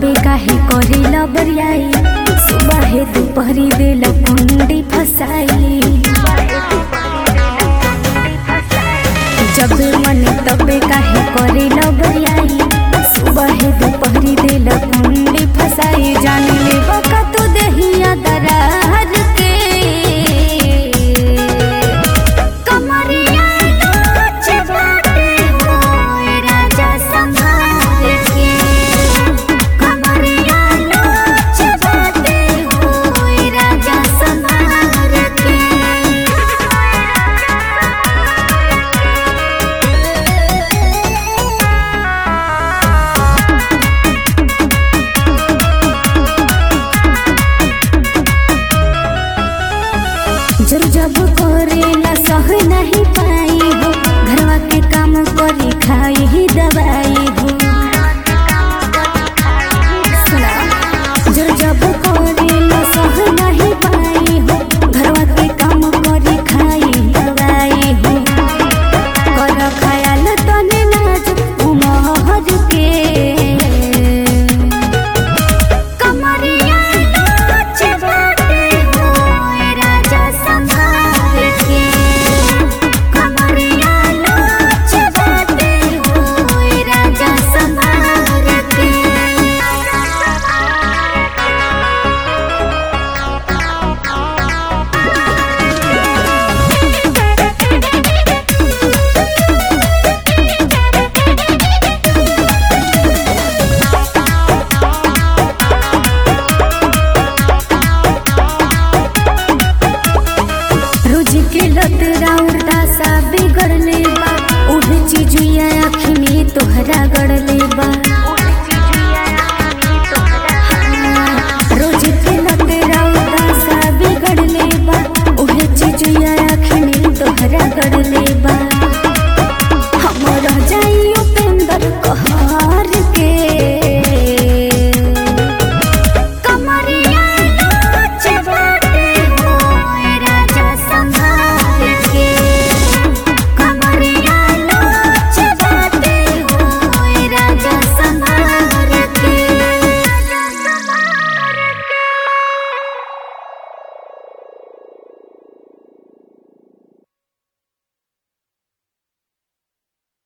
तबे काहे करेला बरियाई सुबह है दोपहरी देला कुंडी फसाई जब मन तबे काहे करेला बरियाई सुबह है दोपहरी देला कुंडी फसाई जान ले बका तो देहिया दरार के कमरिया नाच बाटे होए राजा संभाल के कमरिया नाच बाटे होए राजा संभाल के जब जब करेला सह नहीं पाई हो घरवा के काम करी खाई ही दवाई हो सुना जब जब करेला सह नहीं पाई हो घरवा के काम करी खाई दवाई हो कर खयाल तने नाज उमहर के कमरिया नाच बाटे होए राजा संभाल के कमरिया नाच बाटे होए राजा संभाल के रोज के लत राउर दासा बिगड़ले बा उहे चीजुया आँखी में तोहरा गड़ले बा